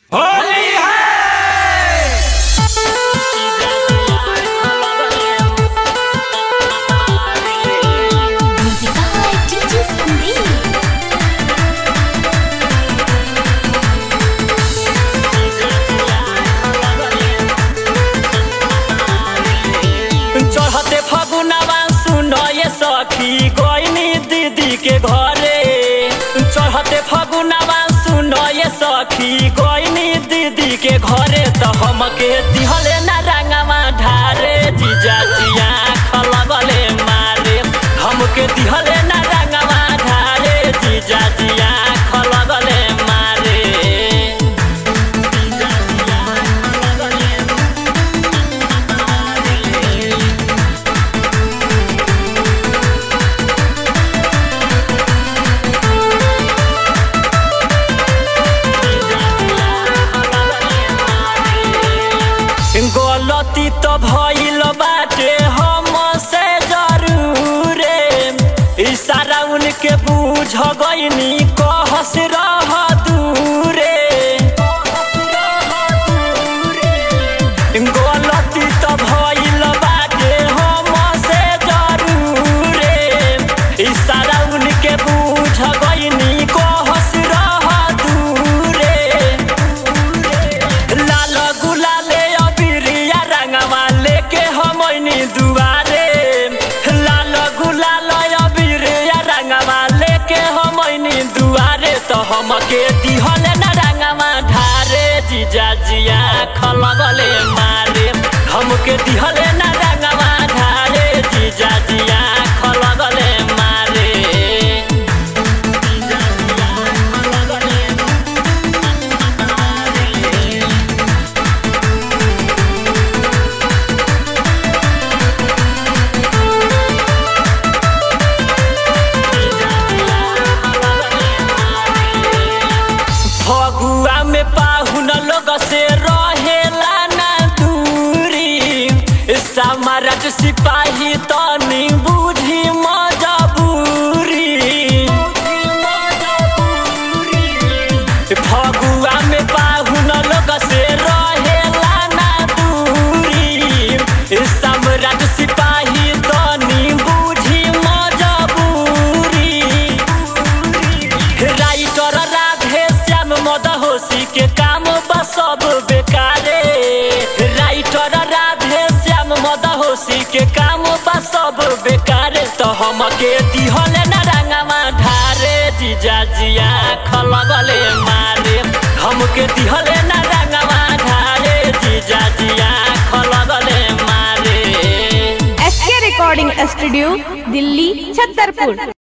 होली है Musica DJ Sandeep. चढ़ते फगुनवा सुनो ये सखी गोइनी दीदी के घरे चढ़ते फगुनवा सुनो ये सखी गोइनी दीदी के घरे तो हमके दिहले ना रंगवा ढारे जीजा जिया खलबले मारे हमके दिहले ना रंगवा ढारे जीजा जिया खलबले मारे जीजा जिया खलबले गलती तो भइल बाटे हमसे जरूरे इशारा उनके बूझ गईनी कहस रह दूरे गलती तो भइल बाटे हमसे जरूरे इशारा उनके बूझ गईनी कहस रह दूरे लाल गुलाले अबिरिया रंगवा लेके हमनी दुआरे लाल गुलाल अबिरिया रंगवा लेके हमनी दुआरे तो हमके दिहले न रंगवा ढारे जीजा जिया खलगले मारे हमके दिहले न रंगवा ढारे जीजा जिया खलगले मारे जीजा जिया खलगले मारे फगुआ में पाहुन लोग से रहेला ना दूरी समारट सिपाही तनी बुझी मजबूरी फगुआ में पाहुन लोग से रहेला ना दूरी सम्राट सिपाही तनी बुझी मजबूरी राइटर राधे श्याम मदहोशी के काम बा सब बेकारे राइटर राधे श्याम मदहोशी के काम बा सब बेकारे तो हमके दिहले न रंगवा ढारे जीजा जिया खलगले मारे हमके दिहले न रंगवा ढारे जीजा जिया खलगले मारे एस के रिकॉर्डिंग स्टूडियो दिल्ली छतरपुर